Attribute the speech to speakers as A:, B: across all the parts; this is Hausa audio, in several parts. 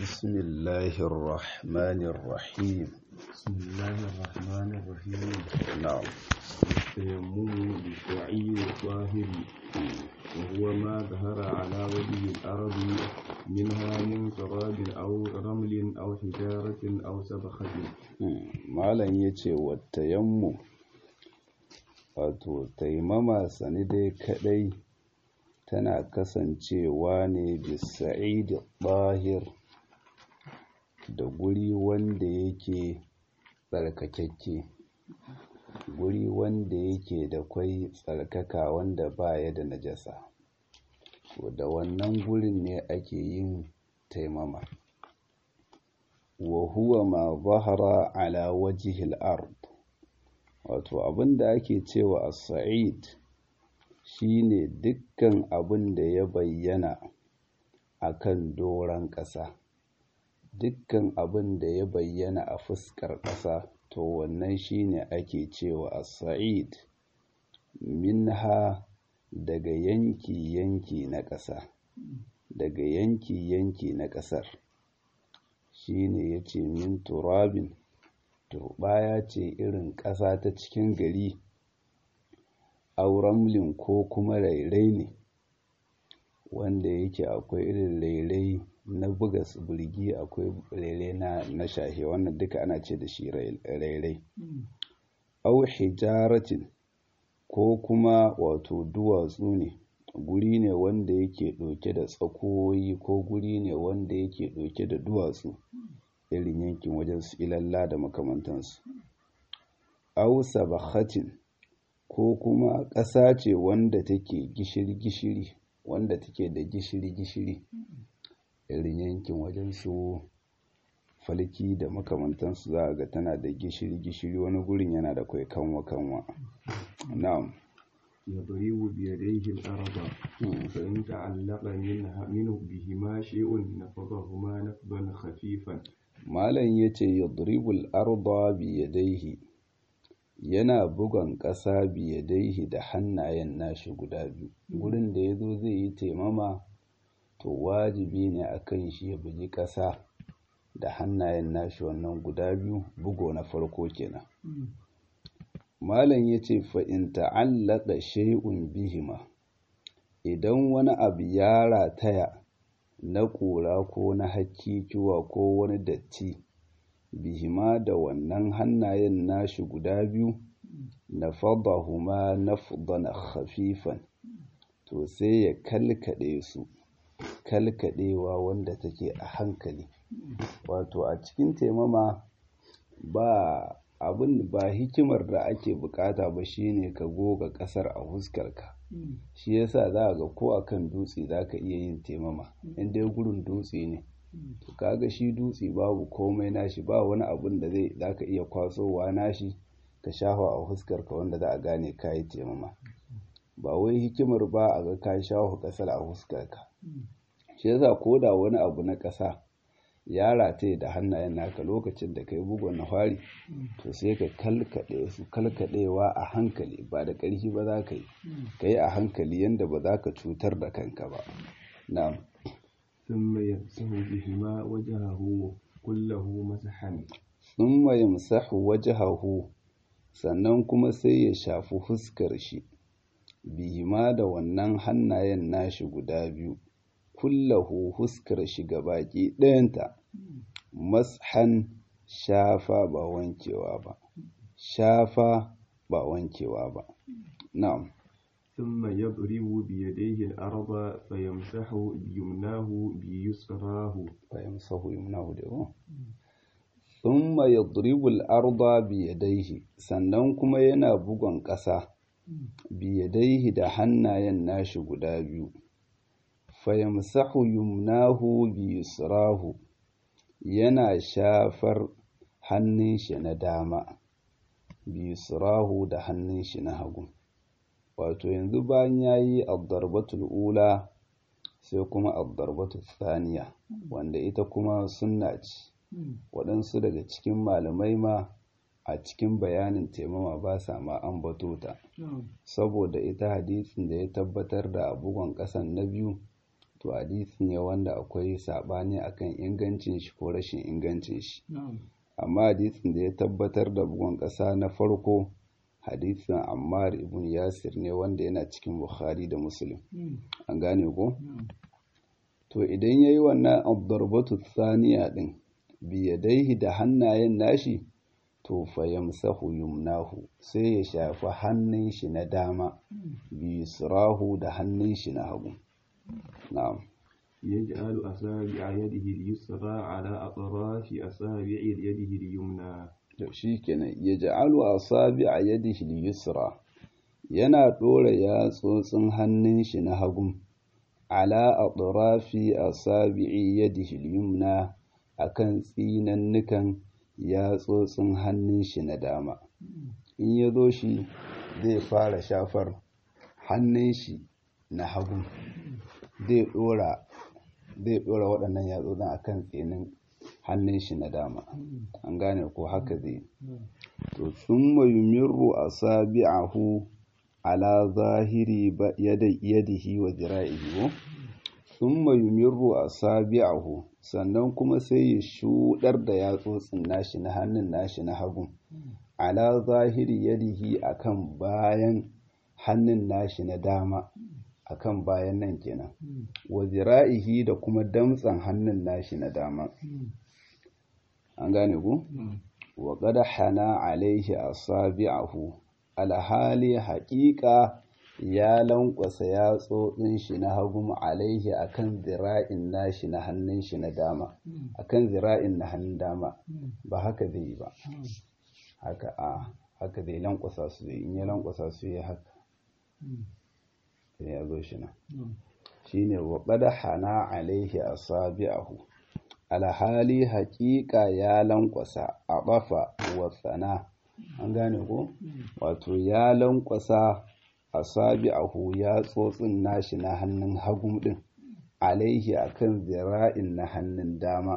A: بسم الله الرحمن الرحيم
B: بسم الله الرحمن الرحيم
A: نعم
B: التيمم بالسعي الطاهر وهو ما ظهر على وجه الأرض منها من تراب أو رمل أو حجارة أو سبخة
A: malam ya ce watayammu wato taimama sani dai kadai tana kasancewa ne bisa'id bahir da guri wanda yake tsarkakakke guri wanda yake da kwai tsarkaka wanda baya da najasa to da wannan gurin ne ake yin taimama wa huwa ma zahara ala wajihil ard wato abinda ake cewa as-sa'id shine dukkan abin da ya bayyana akan doron ƙasa dukkan abin da ya bayyana a fuskar ƙasa to wannan shine ake cewa as-sa'id minha daga yanki yanki na ƙasa daga yanki yanki na ƙasar shine yace min turabin turbaya ce irin ƙasa ta cikin gari auramlin ko kuma rairai ne wanda yake akwai irin rairai na buga birgi akwai rairai na na shahe wannan duka ana ce da shi rairai au hijaratin ko kuma wato duwatsu ne guri ne wanda yake ɗauke da tsakoyi ko guri ne wanda yake ɗauke da duwatsu irin yankin wajen su ilalla da makamantansu au sabakhatin ko kuma ƙasa ce wanda take gishiri-gishiri wanda take da gishiri-gishiri irin yankin wajen su falki da makamantansu za a ga tana da gishiri-gishiri wani gurin yana da kwai kanwa-kanwa na'am
B: يضرب بيديه الأرض فإن تعلق منها منه بهما شيء نفضهما نفضا خفيفا
A: malam yace yadribul arda biyadaihi yana bugan ƙasa biyadaihi da hannayen nashi guda biyu gurin da yazo zai yi taimama to wajibi ne akan shi ya bugi ƙasa da hannayen nashi wannan guda biyu bugo na farko kenan malam yace fa in ta'allaqa shay'un bihima idan wani abu ya rataya na ƙura ko na hakkikiwa ko wani datti bihima da wannan hannayen nashi guda biyu na fadahuma nafdan khafifan to sai ya kalkaɗe su kalkaɗewa wanda take a hankali wato a cikin taimama ba abin ba hikimar da ake bukata ba shine ka goga ƙasar a huskarka shi yasa za ga ko akan dutse za ka iya yin taimama in dai gurin dutse ne to kaga shi dutse babu komai nashi ba wani abun da zai za ka iya kwasowa nashi ka shafa a huskarka wanda za a gane ka yi taimama ba wai hikimar ba a ga ka shafa ƙasar a huskarka shi yasa ko da wani abu na ƙasa ya rataye da hannayen naka lokacin da ka yi bugun na fari to sai ka kalkaɗe su kalkaɗewa a hankali ba da ƙarfi ba za ka yi ka yi a hankali yadda ba za ka cutar da kanka ba na'am
B: ثم يمسح بهما وجهه كله مسحا
A: thumma yamsahu wajhahu sannan kuma sai ya shafi fuskar shi bihima da wannan hannayen nashi guda biyu kullahu huskar shi baki ɗayanta mashan shafa ba wankewa ba shafa ba wankewa ba na'am
B: ثم يضرب بيديه الأرض فيمسح بيمناه بيسراه
A: fayamsahu yumnahu da ko thumma yadribu al-arda bi yadayhi sannan kuma yana bugon ƙasa bi yadayhi da hannayen nashi guda biyu fayamsahu yumnahu bi yusrahu yana shafar hannun shi na dama bi yusrahu da hannun shi na hagu wato yanzu bayan yayi ad-darbatul ula sai kuma ad-darbatul thaniya wanda ita kuma sunna ce waɗansu daga cikin malamai ma a cikin bayanin taimama ba sa ma ambato ta saboda ita hadisin da ya tabbatar da bugon ƙasan na biyu to hadisi ne wanda akwai saɓani akan ingancin shi ko rashin ingancin shi amma hadisin da ya tabbatar da bugun ƙasa na farko hadisin ammar ibn yasir ne wanda yana cikin bukhari da muslim an gane ko to idan yayi wannan ad-darbatu thaniya din biyadaihi da hannayen nashi to fa yamsahu yumnahu sai ya shafi hannun shi na dama bi sirahu da hannun shi na hagu na'am
B: يجعل أصابع يده اليسرى على أطراف أصابع يده اليمنى
A: to shikenan yaj'alu asabi'a yadihi al-yusra yana dora yatsotsin hannun shi na hagu ala atrafi asabi'i yadihi al-yumna akan tsinannukan yatsotsin hannun shi na dama in ya zo shi zai fara shafar hannun shi na hagu zai dora zai dora waɗannan yatsotsin akan tsinin hannun shi na dama an gane ko haka zai to thumma yumirru asabi'ahu ala zahiri yadihi wa zira'ihi thumma yumirru asabi'ahu sannan kuma sai ya shudar da yatsotsin nashi na hannun nashi na hagu ala zahiri yadihi akan bayan hannun nashi na dama akan bayan nan kenan wa zira'ihi da kuma damtsan hannun nashi na dama an gane ku wa qad hana alaihi asabi'ahu alhali haƙiƙa ya lankwasa yatsotsin shi na hagu alaihi akan zira'in nashi na hannun shi na dama akan zira'in na hannun dama ba haka zai yi ba haka a haka zai lankwasa su in ya lankwasa su ya haka ya zo shi nan shine wa qad hana alaihi asabi'ahu alhali haƙiƙa ya lankwasa a ɓafa wa tsana an gane ko wato ya lankwasa asabi'ahu ya tsotsin nashi na hannun hagu din alaihi akan zira'in na hannun dama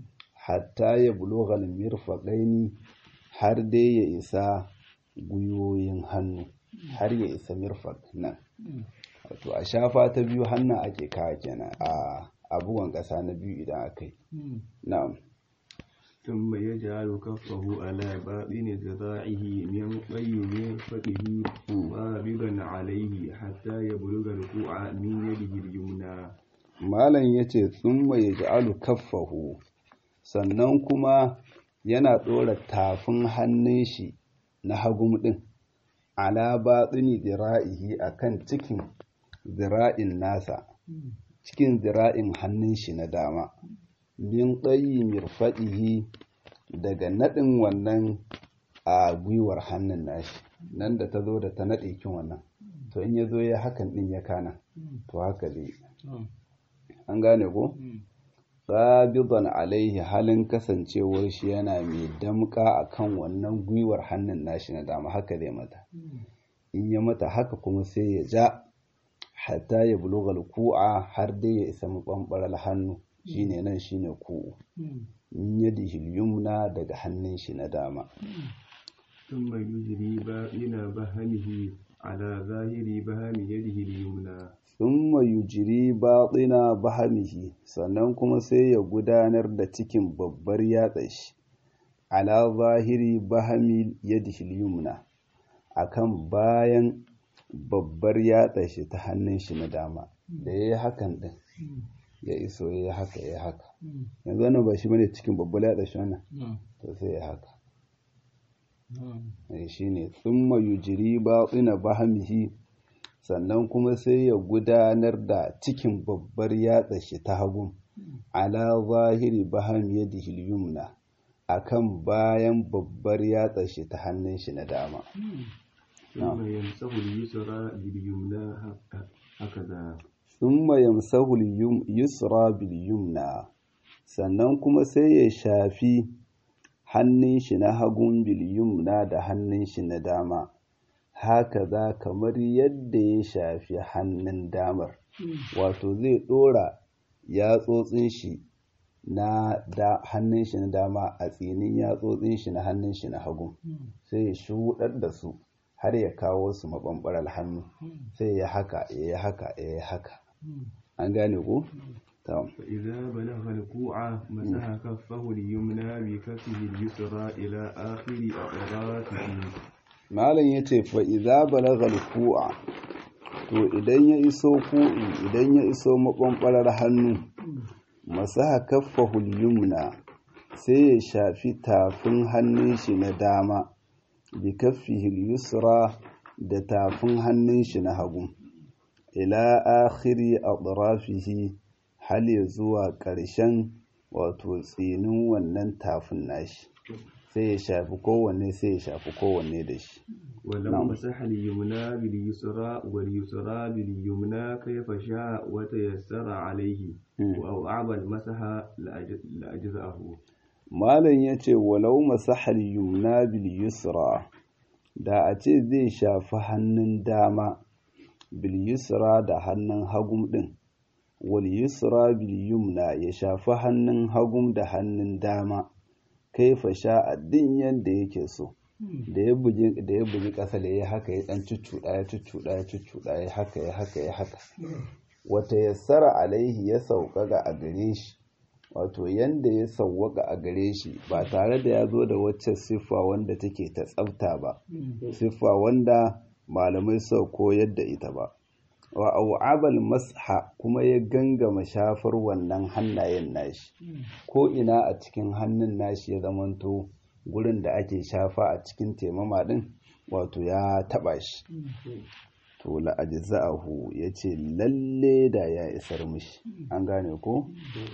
A: hatta ya bulogal mirfaƙaini har dai ya isa gwiwoyin hannu har ya isa mirfaƙ nan wato a shafa ta biyu hannun ake kawo kenan a abubuwan ƙasa na biyu idan aka yi na'am
B: ثم يجعل كفه على باطن ذراعه من قيم فقه قابضا عليه حتى يبلغ الكوع من يده اليمنى
A: malam yace thumma yaj'alu kaffahu sannan kuma yana ɗora tafin hannun shi na hagum ɗin ala batsini zira'ihi akan cikin zira'in nasa cikin zira'in hannun shi na dama min tsayi mirfaɗihi daga naɗin wannan a gwiwar hannun nashi nan da ta zo da ta naɗe kin wannan to in ya zo ya hakan ɗin ya kana to haka zai an gane ko qabidan alaihi halin kasancewar shi yana mai damka akan wannan gwiwar hannun nashi na dama haka zai mata in ya mata haka kuma sai ya ja hatta ya bulugal ku'a har dai ya isa mabambaral hannu shine nan shine ku'u in yadihi yumna daga hannun shi na dama
B: ثم يجري باطن بهمه على ظاهر بهم يده اليمنى
A: thumma yujri batina bahamihi sannan kuma sai ya gudanar da cikin babbar yatsa shi ala zahiri bahami yadihi yumna akan bayan babbar yatsa shi ta hannun shi na dama da yayi hakan din ya iso yayi haka yayi haka yanzu wannan ba shi bane cikin babbar yatsa shi wannan to sai ya haka shine thumma yujri batina bahamihi sannan kuma sai ya gudanar da cikin babbar yatsa shi ta hagu ala zahiri baham yadihi yumna akan bayan babbar yatsa shi ta hannun shi na dama
B: ثم يمسح اليسرى باليمنى هكذا
A: thumma yamsahu yusra bil yumna sannan kuma sai ya shafi hannun shi na hagun bil yumna da hannun shi na dama haka za kamar yadda ya shafi hannun damar wato zai ɗora yatsotsin shi na da hannun shi na dama a tsinin yatsotsin shi na hannun shi na hagu sai ya shuɗar da su har ya kawo su maɓanɓarar hannu sai ya haka ya yi haka ya yi haka an gane ko ta
B: فإذا بلغ الكوع مسح كفه اليمنى بكفه اليسرى إلى آخر أطرافه
A: malam ya ce fa'iza balagal ku'a to idan ya iso ku'i idan ya iso maɓanɓarar hannu masaha kaffahul yumna sai ya shafi tafin hannun shi na dama bi kaffihil yusra da tafin hannun shi na hagu ila akhiri atrafihi hal ya zuwa ƙarshen wato tsinin wannan tafin nashi sai ya shafi kowanne sai ya shafi kowanne da shi
B: ولو مسح اليمنى باليسرى واليسرى باليمنى كيف شاء وتيسر عليه أو أعبى المسح لأج- لأجزأه
A: malam ya ce walau masahal yumna bil yusra da a ce zai shafi hannun dama bil yusra da hannun hagum din wal yusra bil yumna ya shafi hannun hagum da hannun dama kaifa sha din yanda yake so da ya bugi da ya bugi ƙasa da ya haka ya dan cuccuɗa ya cuccuɗa ya cuccuɗa ya haka ya haka ya haka wata yassara alaihi ya sauƙaƙa a gare shi wato yanda ya sauwaka a gare shi ba tare da ya zo da wacce siffa wanda take ta tsafta ba siffa wanda malamai suka koyar da ita ba wa au'abal masha kuma ya gangama shafar wannan hannayen nashi ko ina a cikin hannun nashi ya zamanto gurin da ake shafa a cikin temama din wato ya taba shi to la'ajza'ahu yace lalle da ya isar mishi an gane ko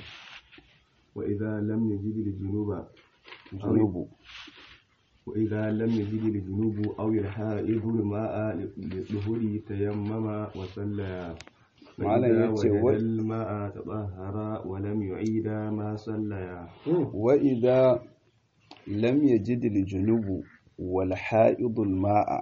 B: وإذا لم يجد الجنوب أو
A: junubu
B: وإذا لم يجد الجنوب أو الحائض الماء للظهور تيمم وصلى
A: Malam
B: فإذا
A: ya ce
B: وجد
A: wa-
B: الماء تطهر ولم يعيد ما صلى
A: wa idza lam yajid al-junubu wal ha'idul ma'a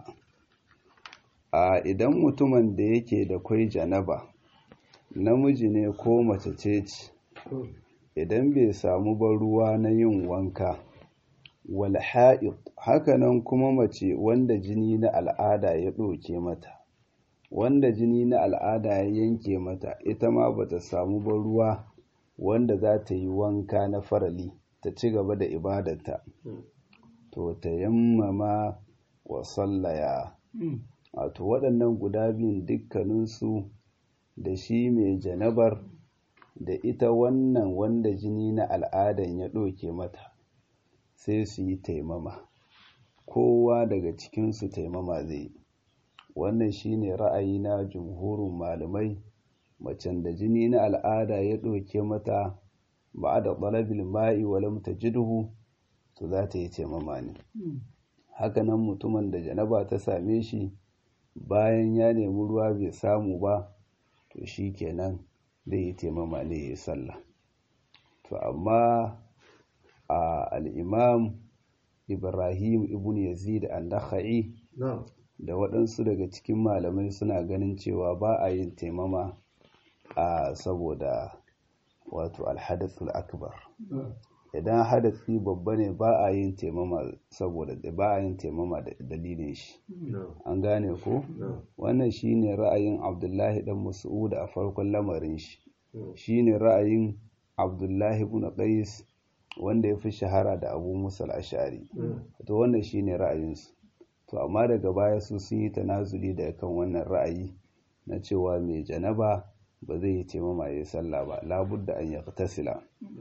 A: a idan mutumin da yake da kwai janaba namiji ne ko mace ce ce idan bai samu ba ruwa na yin wanka wal ha'id hakanan kuma mace wanda jini na al'ada ya ɗauke mata wanda jini na al'ada ya yanke mata ita ma bata samu ba ruwa wanda za ta yi wanka na farali ta ci gaba da ibadarta to ta yammama wa sallaya wato waɗannan guda biyun dukkaninsu da shi mai janabar da ita wannan wanda jini na al'adan ya ɗauke mata sai su yi taimama kowa daga cikinsu taimama zai yi wannan shine ra'ayi na jumhurin malamai macen da jini na al'ada ya ɗauke mata ba da ɗalabil ma'i walam tajidhu to za ta yi taimama ne hakanan mutumin da janaba ta same shi bayan ya nemi ruwa bai samu ba to shi kenan zai yi taimama ne ya yi sallah to amma a al'imam ibrahim ibn yazid an-nakhai da waɗansu daga cikin malamai suna ganin cewa ba a yin taimama a saboda wato alhadathul akbar idan hadasi babba ne ba a yin taimama saboda ba a yin taimama da dalilin shi an gane ko wannan shine ra'ayin abdullahi dan mas'ud a farkon lamarin shi shine ra'ayin abdullahi ibn qais wanda ya fi shahara da abu musa al-ash'ari to wannan shine ra'ayinsu to amma daga baya su sun yi tanazuli da kan wannan ra'ayi na cewa mai janaba ba zai yi taimama ya sallah ba labudda an ya tasila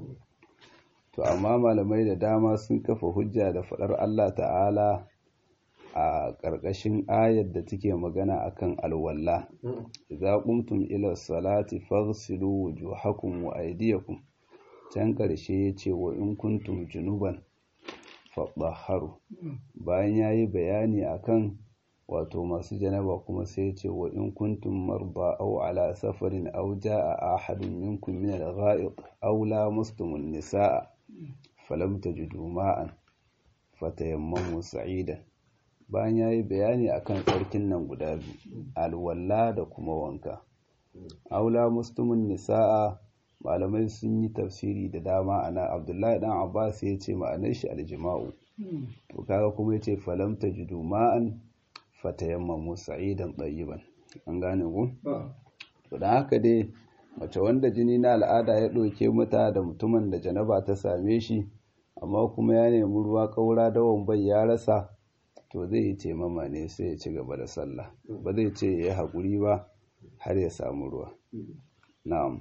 A: to amma malamai da dama sun kafa hujja da faɗar Allah ta'ala a ƙarƙashin ayar da take magana akan alwalla idza qumtum ila salati faghsilu wujuhakum wa aydiyakum can ƙarshe yace wa in kuntum junuban faɗaharu bayan ya yi bayani akan wato masu janaba kuma sai ce wa in kuntum marba aw ala safarin aw jaa ahadun minkum min al-gha'id aw lamastum an-nisaa falam tajidu ma'an fatayammamu sa'idan bayan ya yi bayani akan tsarkin nan guda biyu alwalla da kuma wanka aw lamastum an-nisaa malamai sun yi tafsiri da dama ana abdullahi dan abbas ya ce ma'anar shi aljima'u to kaga kuma ya ce falam tajidu ma'an fatayammamu sa'idan tayyiban an gane ku to dan haka dai mace wanda jini na al'ada ya ɗauke mata da mutumin da janaba ta same shi amma kuma ya nemi ruwa ƙaura dawon bai ya rasa to zai yi taimama ne sai ya ci gaba da sallah ba zai ce ya yi haƙuri ba har ya samu ruwa na'am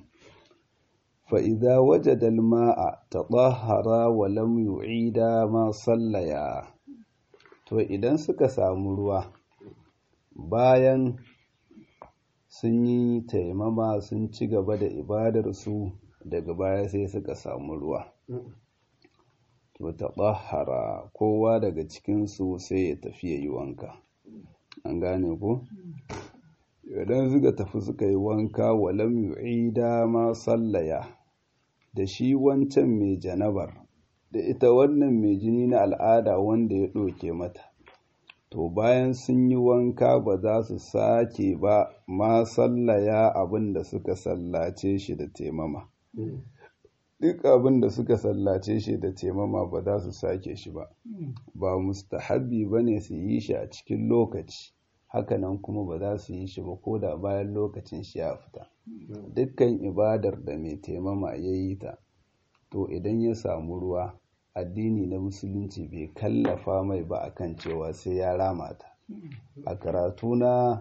A: fa'iza waje dalma'a ta ɓahara wa lam yu'ida ma sallaya to idan suka samu ruwa bayan sun yi taimama sun ci gaba da ibadarsu daga baya sai suka samu ruwa to ta ɓahara kowa daga cikinsu sai ya tafi ya yi wanka an gane ku idan suka tafi suka yi wanka walam yu'ida ma sallaya da shi wancan mai janabar da ita wannan mai jini na al'ada wanda ya ɗauke mata to bayan sun yi wanka ba za su sake ba ma sallaya abin da suka sallace shi da temama duk abin da suka sallace shi da temama ba za su sake shi ba ba mustahabbi ba ne su yi shi a cikin lokaci hakanan kuma ba za su yi shi ba ko da bayan lokacin shi ya fita dukkan ibadar da mai temama ya yi ta to idan ya samu ruwa addini na musulunci bai kallafa mai ba akan cewa sai ya rama ta a karatu na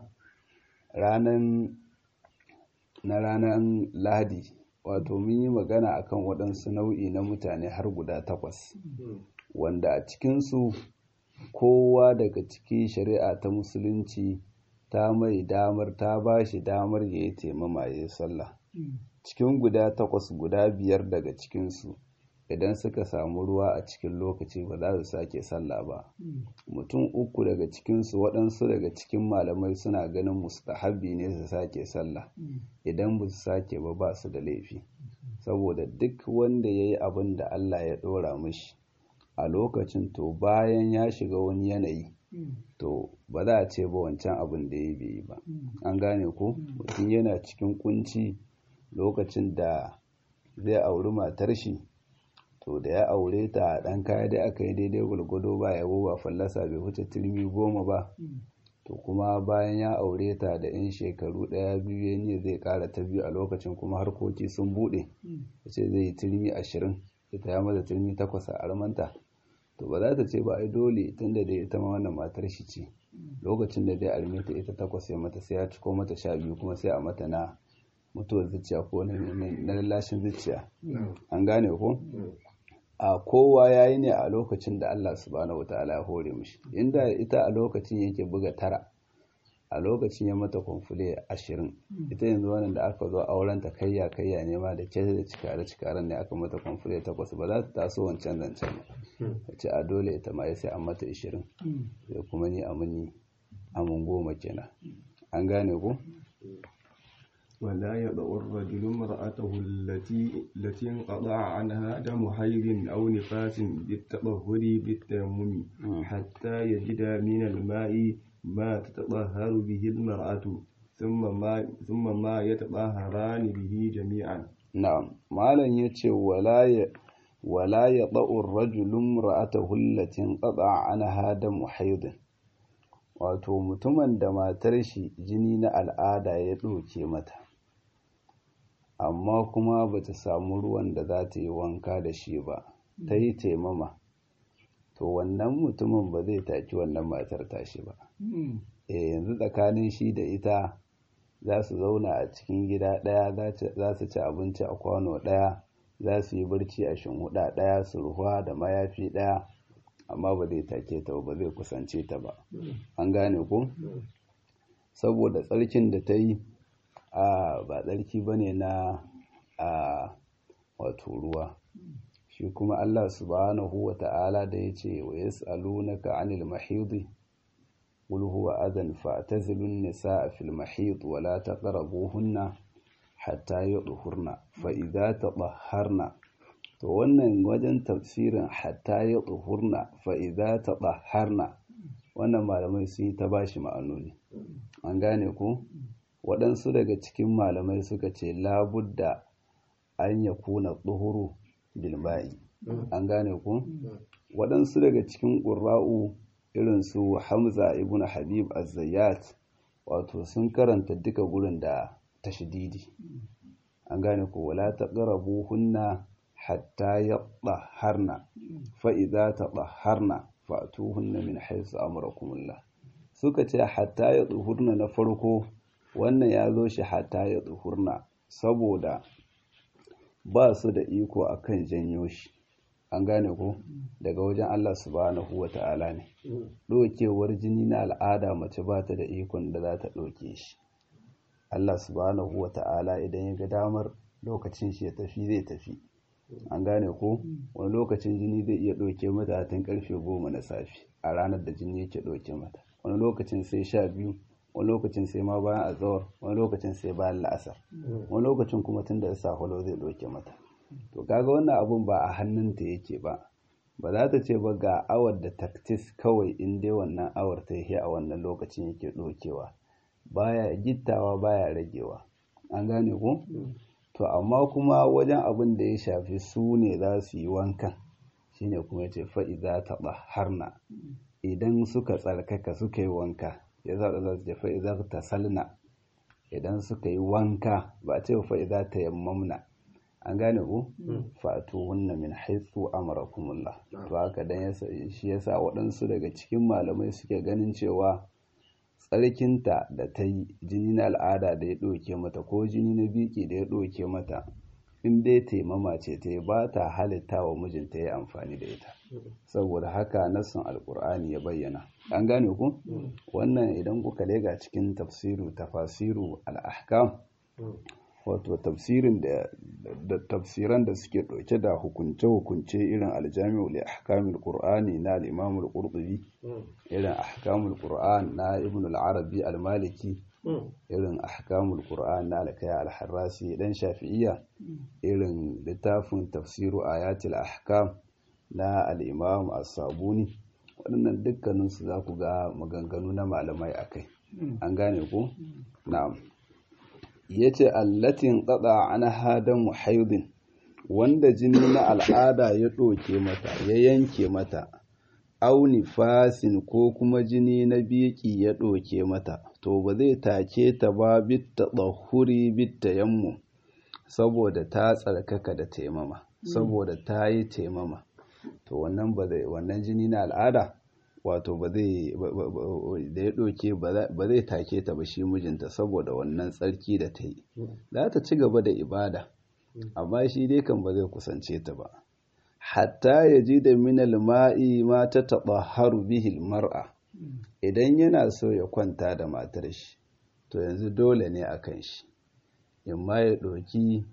A: ranan na ranan lahadi wato mun yi magana akan waɗansu nau'i na mutane har guda takwas wanda a cikinsu kowa daga cikin shari'a ta musulunci ta mai damar ta ba shi damar ya yi taimama ya yi sallah cikin guda takwas guda biyar daga cikinsu idan suka samu ruwa a cikin lokaci ba za su sake sallah ba mutum uku daga cikinsu waɗansu daga cikin malamai suna ganin mustahabi ne su sake sallah idan ba su sake ba ba su da laifi saboda duk wanda ya yi abin da allah ya ɗora mashi a lokacin to bayan ya shiga wani yanayi to ba za a ce ba wancan abin da ya bai ba an gane ko mutum yana cikin kunci lokacin da zai auri matar shi to da ya aure ta ɗan kaya da aka yi daidai gwargwado ba yabo ba fallasa bai wuce turmi goma ba to kuma bayan ya aure ta da yan shekaru ɗaya biyu ne zai ƙara ta biyu a lokacin kuma harkoki sun buɗe ya ce zai yi turmi ashirin ita ya mata turmi takwas a armanta to ba za ta ce ba ai dole tun da dai ita ma wannan matar shi ce lokacin da dai arme ta ita takwas ya mata sai ya ciko mata sha biyu kuma sai a mata na mutuwar zuciya ko na lallashin zuciya an gane ko a kowa ya yi ne a lokacin da Allah subhanahu wa ta'ala ya hore mishi inda ita a lokacin yake buga tara a lokacin ya mata kwamfule ashirin ita yanzu wannan da aka zo auren ta kayya kayya ne ma da kyau da cikare cikaren ne aka mata kwamfule takwas ba za ta taso wancan zancen ba ta ce a dole ita ma sai an mata ashirin sai kuma ni amini amin goma kenan an gane ko
B: ولا يضع الرجل امرأته التي التي انقطع عنها دم حيض أو نفاس بالتطهر بالتيمم حتى يجد من الماء ما تتطهر به المرأة ثم ما ثم ما يتطهران به جميعا
A: نعم مالا يتي ولا ي... ولا يضع الرجل امرأته التي انقطع عنها دم حيض wato mutumin da matar shi jini na al'ada ya ɗauke mata amma kuma ba ta samu ruwan da za ta yi wanka da shi ba ta yi taimama to wannan mutumin ba zai taki wannan matar tashi ba e yanzu tsakanin shi da ita za su zauna a cikin gida ɗaya za su ci abinci a kwano ɗaya za su yi barci a shinhuda ɗaya su ruwa da mayafi ɗaya amma ba zai take ta ba zai kusance ta ba an gane ko saboda tsarkin da ta yi a ba tsarki ba ne na a wato ruwa shi kuma Allah subhanahu wa ta'ala da ya ce wa yas'alunaka 'anil mahidi qul huwa adhan fa'tazilun nisaa fil mahid wa la taqrabuhunna hatta yudhurna fa idza tatahharna to wannan wajen tafsirin hatta yudhurna fa idza tatahharna wannan malamai sun yi ta bashi ma'anoni an gane ku waɗansu daga cikin malamai suka ce labudda an ya kuna tsohuru bilba'i an gane ku waɗansu daga cikin ƙura'u irin su hamza ibn habib az-zayyat wato sun karanta duka gurin da tashdidi an gane ko wala taqrabu hunna hatta yatahharna fa idza tatahharna fa'tuhunna min haythu amarakumullah suka ce hatta yatahurna na farko wannan ya zo shi hatta yatahurna saboda ba su da iko akan janyo shi an gane ko daga wajen Allah subhanahu wa ta'ala ne ɗokewar jini na al'ada mace ba ta da ikon da za ta ɗauke shi Allah subhanahu wa ta'ala idan ya ga damar lokacin shi ya tafi zai tafi an gane ko wani lokacin jini zai iya ɗauke mata tun karfe goma na safe a ranar da jini yake ɗauke mata wani lokacin sai sha biyu wani lokacin sai ma bayan azawar wani lokacin sai bayan la'asar wani lokacin kuma tun da saholo zai ɗauke mata to kaga wannan abun ba a hannunta yake ba ba za ta ce ba ga awar da taktis kawai in dai wannan awar ta yi a wannan lokacin yake ɗaukewa baya gittawa baya ragewa an gane ko to amma kuma wajen abin da ya shafi su ne za su yi wankan shine kuma ce fa'iza taɓa harna idan suka tsarkaka suka yi wanka ya zaɓa za su ce fa'iza ta salna idan suka yi wanka ba ce fa'iza ta yammamna an gane ku fatu hunna min haitsu amarakumullah to haka dan shi yasa waɗansu daga cikin malamai suke ganin cewa tsarkinta da ta yi jini na al'ada da ya ɗauke mata ko jini na biki da ya ɗauke mata in dai taimama ce ta yi ba ta halitta wa mijinta ya amfani da ita saboda haka nassin alkur'ani ya bayyana an gane ku wannan idan kuka lega cikin tafsiru tafasiru al'ahkam wato tafsirin da tafsiran da suke ɗauke da hukunce-hukunce irin aljami'u li ahkamil qur'ani na al-imam al-qurtubi irin ahkamul qur'an na ibn al-arabi al-maliki irin ahkamul qur'an na al-kaya al-harrasi dan shafi'iyya irin littafin tafsiru ayatul ahkam na al-imam as-sabuni waɗannan dukkanin su za ku ga maganganu na malamai akai an gane ko na'am ya ce allatin tsada ana hadan muhaidin wanda jini na al'ada ya ɗoke mata ya yanke mata auni fasin ko kuma jini na biki ya ɗoke mata to ba zai take ta ba bitta ɗahuri bitta yammu saboda ta tsarkaka da taimama saboda ta yi taimama to wannan ba zai wannan jini na al'ada wato ba zai da ya ɗauke ba zai take ta ba shi mijinta saboda wannan tsarki da ta yi za ta ci gaba da ibada amma shi dai kan ba zai kusance ta ba hatta ya ji da minal ma'i ma ta taɓa haru bihil mar'a idan yana so ya kwanta da matar shi to yanzu dole ne a kan shi imma ya ɗauki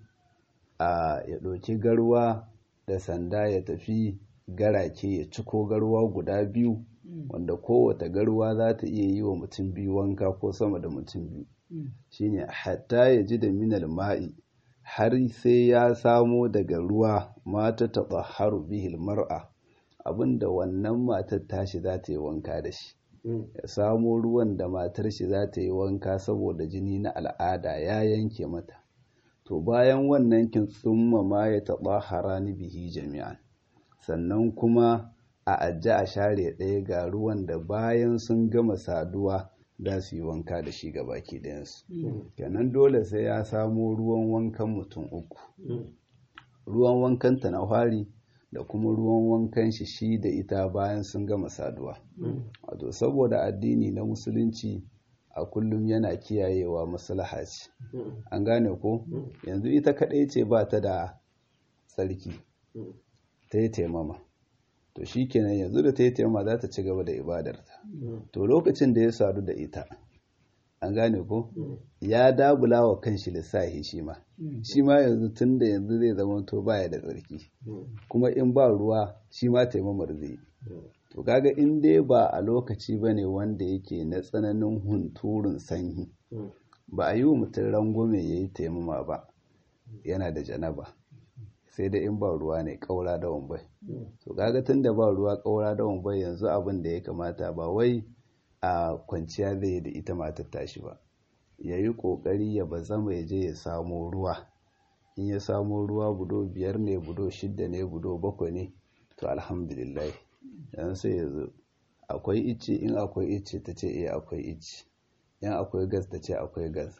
A: a ya ɗauki garwa da sanda ya tafi garake ya ciko garwa guda biyu wanda kowace garwa za ta iya yi wa mutum biyu wanka ko sama da mutum biyu shine hatta ya ji da minal ma'i har sai ya samo daga ruwa mata taɓa haru bihil mar'a abinda wannan matar tashi za ta yi wanka da shi ya samo ruwan da matar shi za ta yi wanka saboda jini na al'ada ya yanke mata to bayan wannan kin tsumma ma ya taɓa harani bihi jami'an sannan kuma a ajiye a share ɗaya ga ruwan da bayan sun gama saduwa za su yi wanka da shi ga baki ɗayansu kenan dole sai ya samo ruwan wankan mutum uku ruwan wankan ta na fari da kuma ruwan wankan shi shi da ita bayan sun gama saduwa wato saboda addini na musulunci a kullum yana kiyayewa maslaha ce an gane ko yanzu ita kaɗai ce ba ta da tsarki ta yi taimama to shi kenan yanzu da ta yi taimama za ta ci gaba da ibadarta to lokacin da ya sadu da ita an gane ko ya dabula wa kanshi lissahi shi ma shi ma yanzu tun da yanzu zai zama to baya da tsarki kuma in ba ruwa shi ma taimamar zai to kaga in dai ba a lokaci ba ne wanda yake na tsananin hunturun sanyi ba a yi wa mutum rangwame ya yi taimama ba yana da janaba sai dai in ba ruwa ne ƙaura da wambai to kaga tun da ba ruwa ƙaura da wambai yanzu abin da ya kamata ba wai a kwanciya zai da ita matar tashi ba ya yi ƙoƙari ya ba zama ya je ya samo ruwa in ya samo ruwa budo biyar ne budo shidda ne budo bakwai ne to alhamdulillah yanzu sai ya zo akwai icce in akwai icce ta ce eh akwai icce in akwai gas ta ce akwai gas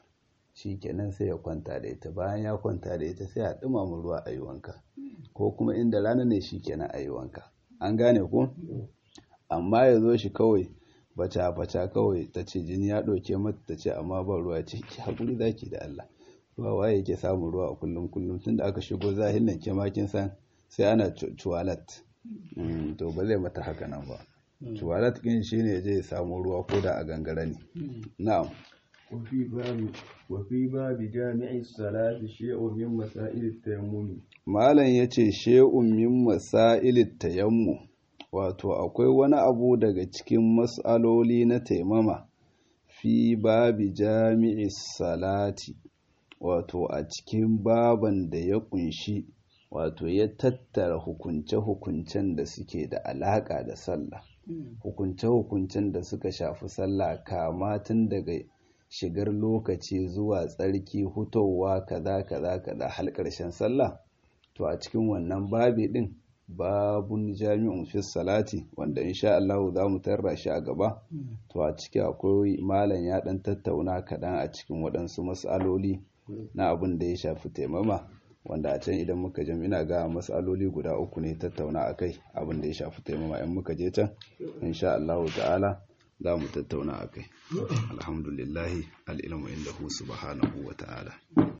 A: shi kenan sai ya kwanta da ita bayan ya kwanta da ita sai a ɗumama ruwa a yi wanka ko kuma inda rana ne shi kenan a yi wanka an gane ko amma ya zo shi kawai baca-baca kawai ta ce jini ya ɗauke mata ta ce amma ba ruwa ce ki haƙuri zaki da Allah ruwa waye yake samun ruwa a kullum kullum tun da aka shigo zahin nan ke makin san sai ana cuwalat to ba zai mata haka nan ba cuwalat ɗin shi ne zai samu ruwa ko da a gangara ne na'am
B: وفي باب وفي باب جامع الصلاة شيء من مسائل التيمم
A: malam yace shay'un min masailit tayammum wato akwai wani abu daga cikin mas'aloli na taimama fi babi jami'i salati wato a cikin baban da ya kunshi wato ya tattara hukunce-hukuncen da suke da alaƙa da sallah hukunce-hukuncen da suka shafi sallah kama tun daga shigar lokaci zuwa tsarki hutowa kaza kaza kaza har ƙarshen sallah to a cikin wannan babi din babun jami'un fi salati wanda insha Allah za mu tarra shi a gaba to a ciki akwai malam ya dan tattauna kaɗan a cikin waɗansu matsaloli na abin da ya shafi taimama wanda a can idan muka je ina ga matsaloli guda uku ne tattauna akai abin da ya shafi taimama in muka je can insha Allah ta'ala za mu tattauna akai alhamdulillahi al'ilmu inda hu subhanahu wa ta'ala